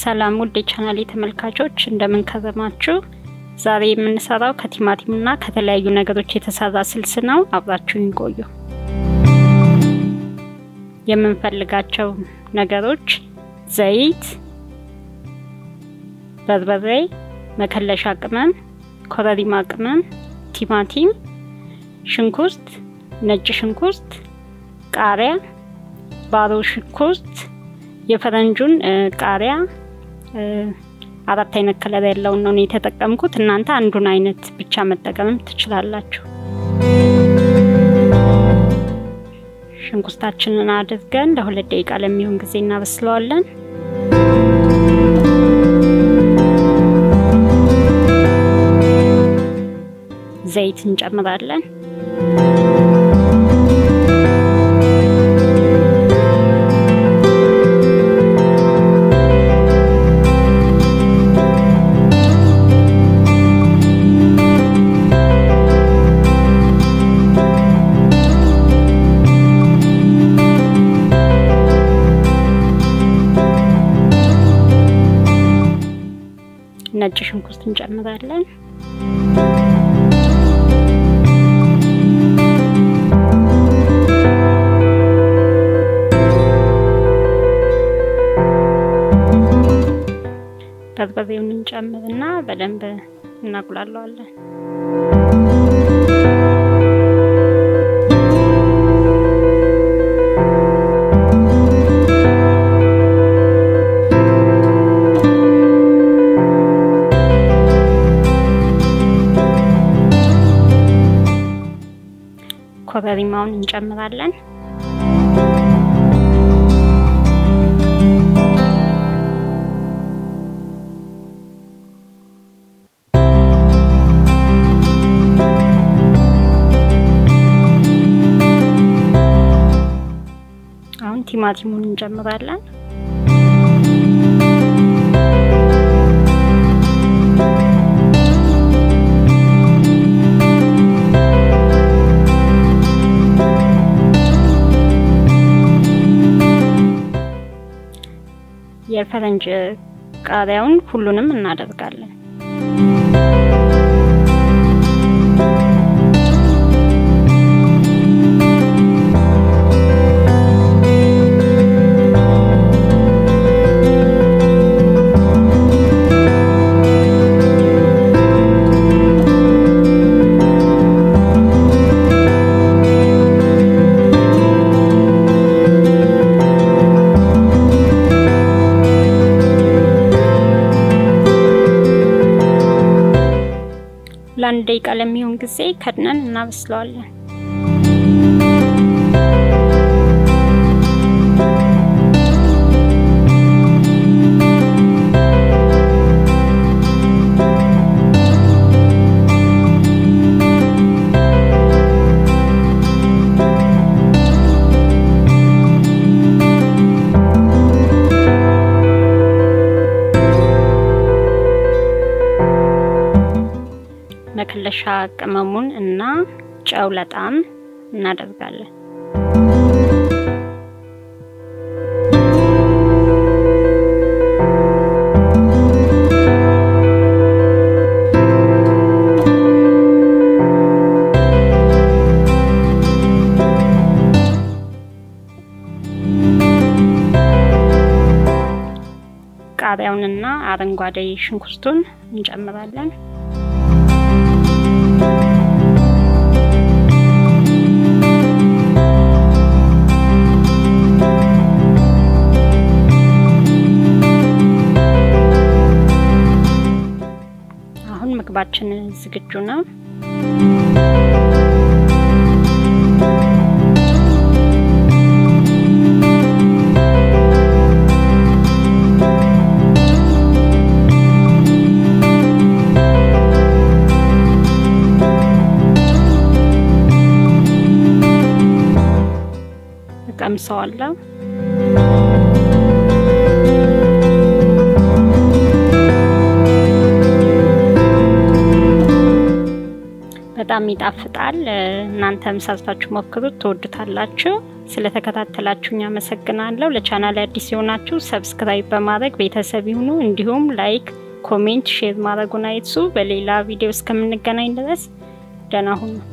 ሰላም ውድ የቻናሌ ተመልካቾች እንደምን ከረማችሁ? ዛሬ የምንሰራው ከቲማቲምና ከተለያዩ ነገሮች የተሰራ ስልስ ነው። አብራችሁን ቆዩ። የምንፈልጋቸው ነገሮች ዘይት፣ በርበሬ፣ መከለሻ ቅመም፣ ኮረሪማ ቅመም፣ ቲማቲም፣ ሽንኩርት፣ ነጭ ሽንኩርት፣ ቃሪያ፣ ባሮ ሽንኩርት የፈረንጁን ቃሪያ አራት አይነት ከለር ያለውን ነው የተጠቀምኩት። እናንተ አንዱን አይነት ብቻ መጠቀምም ትችላላችሁ። ሽንኩርታችንን አድርገን ለሁለት ደቂቃ ለሚሆን ጊዜ እናበስለዋለን። ዘይት እንጨምራለን። ነጭ ሽንኩርት እንጨምራለን። በርበሬውን እንጨምርና በደንብ እናቁላለዋለን። ኮረሪማውን እንጨምራለን። አሁን ቲማቲሙን እንጨምራለን። የፈረንጅ ቃሪያውን ሁሉንም እናደርጋለን። ለአንድ ደቂቃ ለሚሆን ጊዜ ከድነን እናበስለዋለን። መከለሻ ቅመሙን እና ጨው ለጣም እናደርጋለን። ቃሪያውንና አረንጓዴ ሽንኩርቱን እንጨምራለን። ምግባችን ዝግጁ ነው። እቀምሰዋለሁ። በጣም ይጣፍጣል። እናንተም ሰርታችሁ ሞክሩት፣ ትወዱታላችሁ። ስለተከታተላችሁኝ አመሰግናለሁ። ለቻናል አዲስ የሆናችሁ ሰብስክራይብ በማድረግ ቤተሰብ ይሁኑ። እንዲሁም ላይክ፣ ኮሜንት፣ ሼር ማድረጉን አይርሱ። በሌላ ቪዲዮ እስከምንገናኝ ድረስ ደህና ሁኑ።